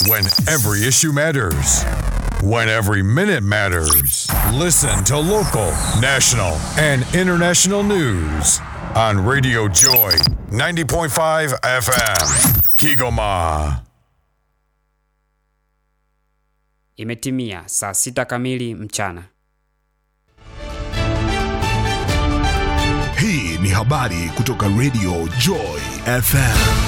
When every issue matters. When every minute matters. Listen to local, national, and international news on Radio Joy 90.5 FM. Kigoma. Imetimia saa sita kamili mchana. Hii ni habari kutoka Radio Joy FM.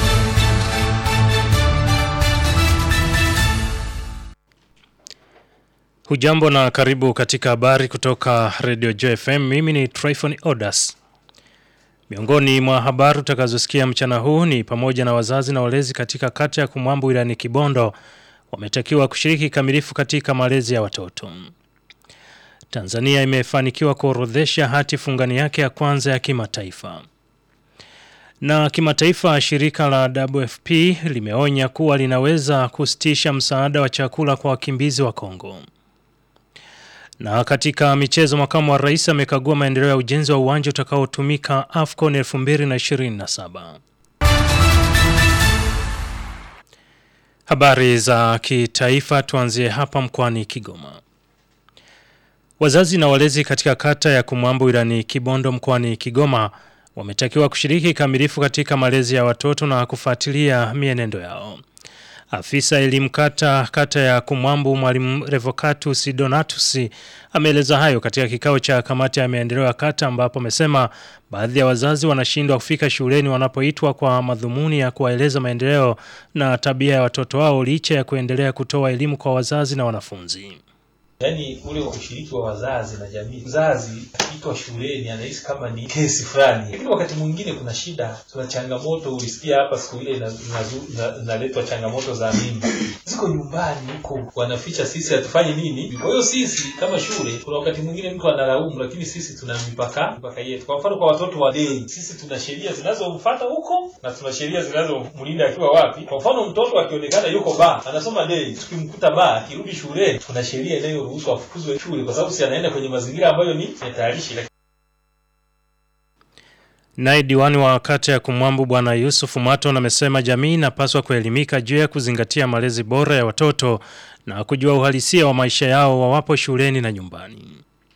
Hujambo na karibu katika habari kutoka Radio Joy FM. Mimi ni Tryphon Odas. Miongoni mwa habari utakazosikia mchana huu ni pamoja na wazazi na walezi katika kata ya Kumwambo wilayani Kibondo wametakiwa kushiriki kamilifu katika malezi ya watoto. Tanzania imefanikiwa kuorodhesha hati fungani yake ya kwanza ya kimataifa. Na kimataifa shirika la WFP limeonya kuwa linaweza kusitisha msaada wa chakula kwa wakimbizi wa Kongo. Na katika michezo makamu wa rais amekagua maendeleo ya ujenzi wa uwanja utakaotumika AFCON 2027. Habari za kitaifa tuanzie hapa mkoani Kigoma. Wazazi na walezi katika kata ya Kumwambo wilayani Kibondo mkoani Kigoma wametakiwa kushiriki kamilifu katika malezi ya watoto na kufuatilia mienendo yao. Afisa elimu kata kata ya Kumwambo mwalimu Revocatus Donatus ameeleza hayo katika kikao cha kamati ya maendeleo ya kata ambapo amesema baadhi ya wazazi wanashindwa kufika shuleni wanapoitwa kwa madhumuni ya kuwaeleza maendeleo na tabia ya watoto wao licha ya kuendelea kutoa elimu kwa wazazi na wanafunzi. Yaani ule ushiriki wa wazazi na jamii. Mzazi akiitwa shuleni anahisi kama ni kesi fulani, lakini wakati mwingine kuna shida, tuna changamoto. Ulisikia hapa siku ile inaletwa changamoto za mimba, ziko nyumbani huko, wanaficha, sisi hatufanyi nini. Kwa hiyo sisi kama shule, kuna wakati mwingine mtu analaumu, lakini sisi tuna mipaka mipaka yetu. Kwa mfano, kwa watoto wa dei, sisi tuna sheria zinazomfuata huko na tuna sheria zinazomlinda akiwa wapi. Kwa mfano, mtoto akionekana yuko ba anasoma dei, tukimkuta ba akirudi shuleni, tuna sheria inayo ruhusu afukuzwe shule kwa sababu si anaenda kwenye mazingira ambayo ni hatarishi. Naye diwani wa kata ya Kumwambu Bwana Yusuf Maton amesema jamii inapaswa kuelimika juu ya kuzingatia malezi bora ya watoto na kujua uhalisia wa maisha yao wawapo shuleni na nyumbani.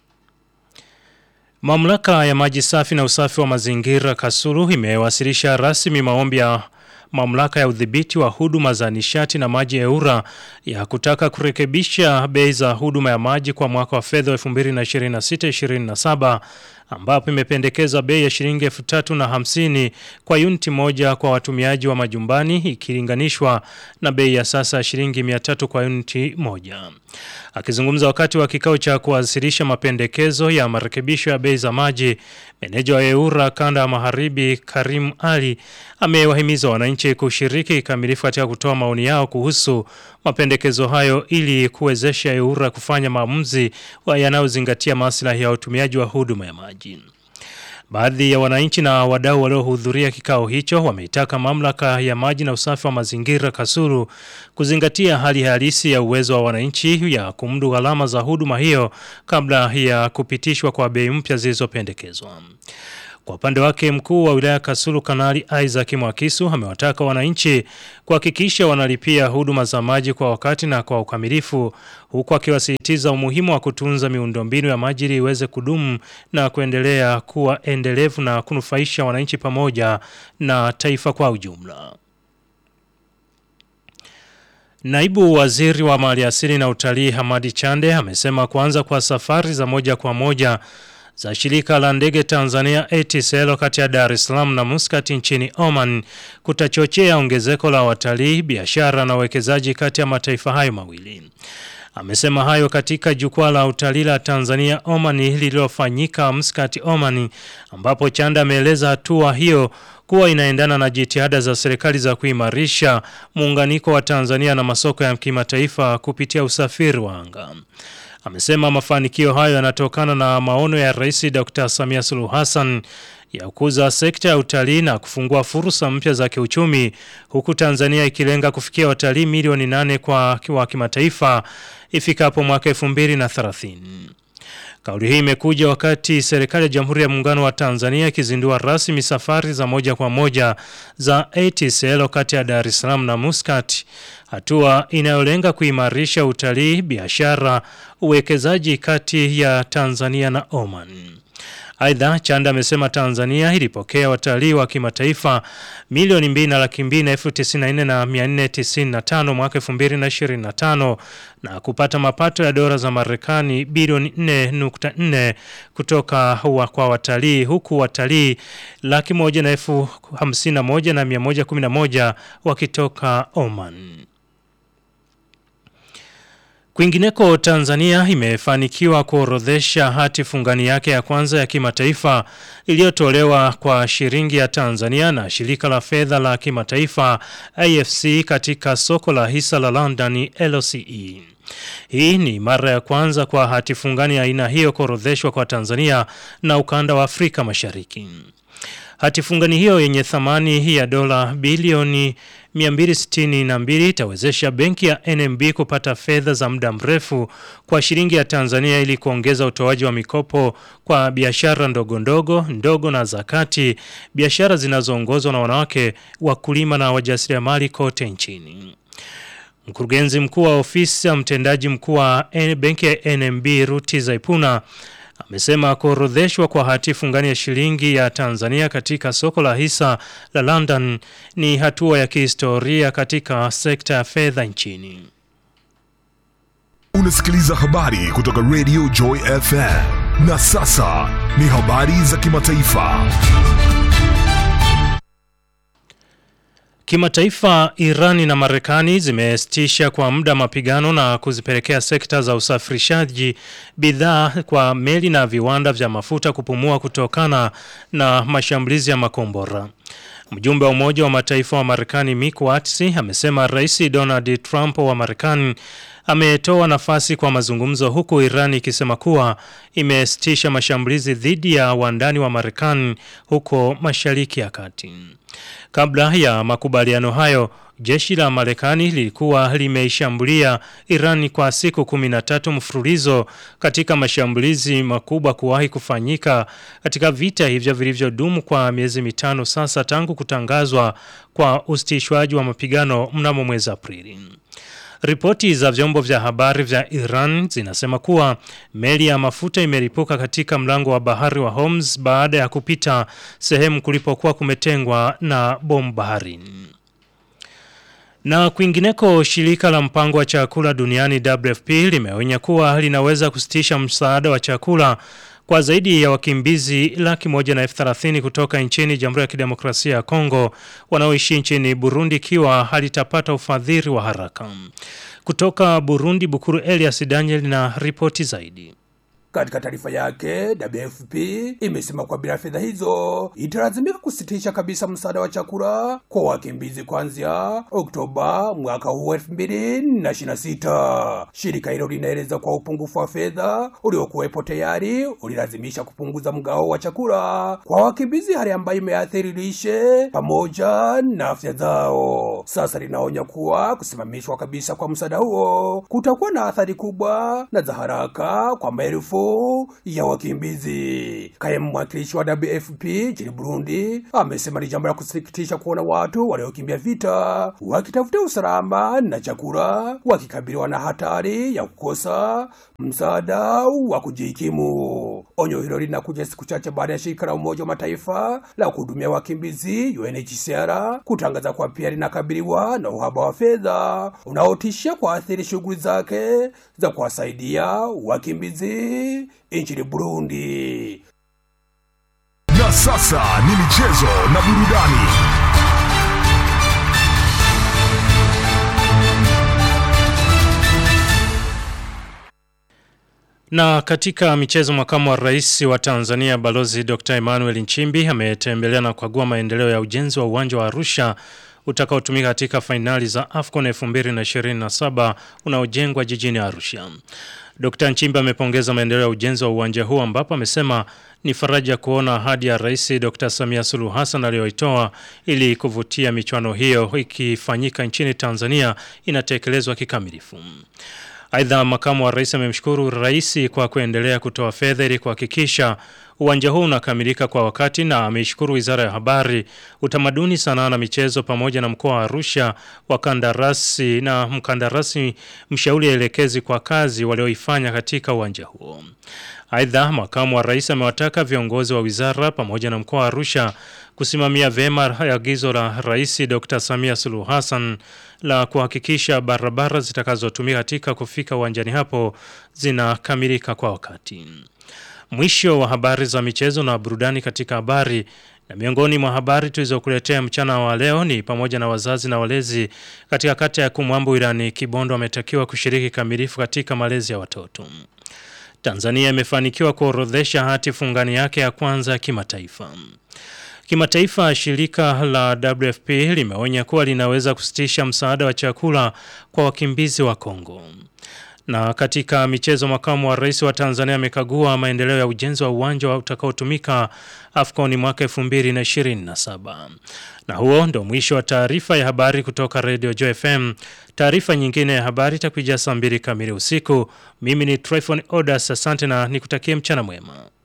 Mamlaka ya maji safi na usafi wa mazingira Kasulu imewasilisha rasmi maombi ya mamlaka ya udhibiti wa huduma za nishati na maji EURA ya kutaka kurekebisha bei za huduma ya maji kwa mwaka wa fedha 2026-2027 ambapo imependekeza bei ya shilingi elfu tatu na hamsini kwa uniti moja kwa watumiaji wa majumbani ikilinganishwa na bei ya sasa ya shilingi 300 kwa uniti moja. Akizungumza wakati wa kikao cha kuwasilisha mapendekezo ya marekebisho ya bei za maji, meneja wa EURA kanda ya Magharibi Karim Ali amewahimiza wananchi kushiriki kikamilifu katika kutoa maoni yao kuhusu mapendekezo hayo ili kuwezesha EURA kufanya maamuzi yanayozingatia maslahi ya utumiaji wa huduma ya maji. Baadhi ya wananchi na wadau waliohudhuria kikao hicho wameitaka mamlaka ya maji na usafi wa mazingira Kasulu kuzingatia hali halisi ya uwezo wa wananchi ya kumudu gharama za huduma hiyo kabla ya kupitishwa kwa bei mpya zilizopendekezwa. Kwa upande wake mkuu wa wilaya Kasulu Kanali Isaac Mwakisu amewataka wananchi kuhakikisha wanalipia huduma za maji kwa wakati na kwa ukamilifu huku akiwasisitiza umuhimu wa kutunza miundombinu ya maji ili iweze kudumu na kuendelea kuwa endelevu na kunufaisha wananchi pamoja na taifa kwa ujumla. Naibu Waziri wa Maliasili na Utalii Hamadi Chande amesema kuanza kwa safari za moja kwa moja za shirika la ndege Tanzania ATCL kati ya Dar es Salaam na Muscat nchini Oman kutachochea ongezeko la watalii, biashara na uwekezaji kati ya mataifa hayo mawili. Amesema hayo katika jukwaa la utalii la Tanzania Oman lililofanyika Muscat Oman, ambapo Chanda ameeleza hatua hiyo kuwa inaendana na jitihada za serikali za kuimarisha muunganiko wa Tanzania na masoko ya kimataifa kupitia usafiri wa anga. Amesema mafanikio hayo yanatokana na maono ya Rais Dr. Samia Suluhu Hassan ya kukuza sekta ya utalii na kufungua fursa mpya za kiuchumi huku Tanzania ikilenga kufikia watalii milioni nane kwa wa kimataifa ifikapo mwaka 2030. Kauli hii imekuja wakati serikali ya Jamhuri ya Muungano wa Tanzania ikizindua rasmi safari za moja kwa moja za ATCL kati ya Dar es Salaam na Muscat, hatua inayolenga kuimarisha utalii, biashara, uwekezaji kati ya Tanzania na Oman. Aidha, Chanda amesema Tanzania ilipokea watalii wa kimataifa milioni mbili na laki mbili na elfu tisini na nne na mia nne tisini na tano mwaka elfu mbili na ishirini na tano na kupata mapato ya dola za Marekani bilioni 4.4 kutoka wa kwa watalii huku watalii laki moja na elfu hamsini na moja na mia moja kumi na moja wakitoka Oman. Kwingineko Tanzania imefanikiwa kuorodhesha hati fungani yake ya kwanza ya kimataifa iliyotolewa kwa shilingi ya Tanzania na shirika la fedha la kimataifa IFC katika soko la hisa la London LCE. Hii ni mara ya kwanza kwa hati fungani ya aina hiyo kuorodheshwa kwa Tanzania na ukanda wa Afrika Mashariki. Hati fungani hiyo yenye thamani ya dola bilioni 262 itawezesha benki ya NMB kupata fedha za muda mrefu kwa shilingi ya Tanzania ili kuongeza utoaji wa mikopo kwa biashara ndogo ndogo ndogo na zakati, biashara zinazoongozwa na wanawake, wakulima na wajasiriamali kote nchini. Mkurugenzi mkuu wa ofisi ya mtendaji mkuu wa benki ya NMB Ruti Zaipuna amesema kuorodheshwa kwa hati fungani ya shilingi ya Tanzania katika soko la hisa la London ni hatua ya kihistoria katika sekta ya fedha nchini. Unasikiliza habari kutoka Radio Joy FM. Na sasa ni habari za kimataifa. Kimataifa, Irani na Marekani zimesitisha kwa muda mapigano na kuzipelekea sekta za usafirishaji bidhaa kwa meli na viwanda vya mafuta kupumua kutokana na mashambulizi ya makombora. Mjumbe wa Umoja wa Mataifa wa Marekani Mick Watts amesema Rais Donald Trump wa Marekani ametoa nafasi kwa mazungumzo huku Iran ikisema kuwa imesitisha mashambulizi dhidi ya wandani wa Marekani huko Mashariki ya Kati. Kabla ya makubaliano hayo, jeshi la Marekani lilikuwa limeishambulia Iran kwa siku 13 mfululizo katika mashambulizi makubwa kuwahi kufanyika katika vita hivyo vilivyodumu kwa miezi mitano sasa tangu kutangazwa kwa usitishwaji wa mapigano mnamo mwezi Aprili. Ripoti za vyombo vya habari vya Iran zinasema kuwa meli ya mafuta imeripuka katika mlango wa bahari wa Hormuz baada ya kupita sehemu kulipokuwa kumetengwa na bomu baharini. Na kwingineko shirika la mpango wa chakula duniani WFP limeonya kuwa linaweza kusitisha msaada wa chakula kwa zaidi ya wakimbizi laki moja na elfu thelathini kutoka nchini Jamhuri ya Kidemokrasia ya Kongo wanaoishi nchini Burundi ikiwa halitapata ufadhili wa haraka. Kutoka Burundi, Bukuru Elias Daniel na ripoti zaidi. Katika taarifa yake, WFP imesema kwa bila fedha hizo italazimika kusitisha kabisa msaada wa chakula kwa wakimbizi kuanzia Oktoba mwaka huu elfu mbili na ishirini na sita. Shirika hilo linaeleza kwa upungufu wa fedha uliokuwepo tayari ulilazimisha kupunguza mgao wa chakula kwa wakimbizi, hali ambayo imeathiri lishe pamoja na afya zao. Sasa linaonya kuwa kusimamishwa kabisa kwa msaada huo kutakuwa na athari kubwa na za haraka kwa maelfu ya wakimbizi. Kaimu mwakilishi wa WFP nchini Burundi amesema ni jambo la kusikitisha kuona watu waliokimbia vita wakitafuta usalama na chakula wakikabiliwa na hatari ya kukosa msaada wa kujikimu. Onyo hilo linakuja siku chache baada ya shirika la Umoja wa Mataifa la kuhudumia wakimbizi UNHCR kutangaza kuwa pia linakabiliwa na uhaba wa fedha unaotishia kuathiri shughuli zake za kuwasaidia wakimbizi nchini Burundi. Na sasa ni michezo na burudani. Na katika michezo, makamu wa rais wa Tanzania Balozi Dr. Emmanuel Nchimbi ametembelea na kukagua maendeleo ya ujenzi wa uwanja wa Arusha utakaotumika katika fainali za AFCON 2027 unaojengwa jijini Arusha. Dr. Nchimbi amepongeza maendeleo ya ujenzi wa uwanja huu ambapo amesema ni faraja kuona ahadi ya Rais Dr. Samia Suluhu Hassan aliyoitoa ili kuvutia michuano hiyo ikifanyika nchini Tanzania inatekelezwa kikamilifu. Aidha, makamu wa rais amemshukuru rais kwa kuendelea kutoa fedha ili kuhakikisha uwanja huu unakamilika kwa wakati na ameishukuru Wizara ya Habari, Utamaduni, Sanaa na Michezo pamoja na mkoa wa Arusha wakandarasi na mkandarasi mshauri elekezi kwa kazi walioifanya katika uwanja huo. Aidha, makamu wa rais amewataka viongozi wa wizara pamoja na mkoa wa Arusha kusimamia vema agizo la Rais Dr. Samia Suluhu Hassan la kuhakikisha barabara zitakazotumika katika kufika uwanjani hapo zinakamilika kwa wakati. Mwisho wa habari za michezo na burudani katika habari na miongoni mwa habari tulizokuletea mchana wa leo ni pamoja na wazazi na walezi katika kata ya Kumwambo wilayani Kibondo wametakiwa kushiriki kamilifu katika malezi ya watoto. Tanzania imefanikiwa kuorodhesha hati fungani yake ya kwanza ya kimataifa. Kimataifa, shirika la WFP limeonya kuwa linaweza kusitisha msaada wa chakula kwa wakimbizi wa Kongo. Na katika michezo, makamu wa rais wa Tanzania amekagua maendeleo ya ujenzi wa uwanja utakaotumika AFCON mwaka 2027. Na huo ndo mwisho wa taarifa ya habari kutoka Radio Joy FM. Taarifa nyingine ya habari itakuja saa mbili kamili usiku. Mimi ni Tryphon Odas, asante na nikutakie mchana mwema.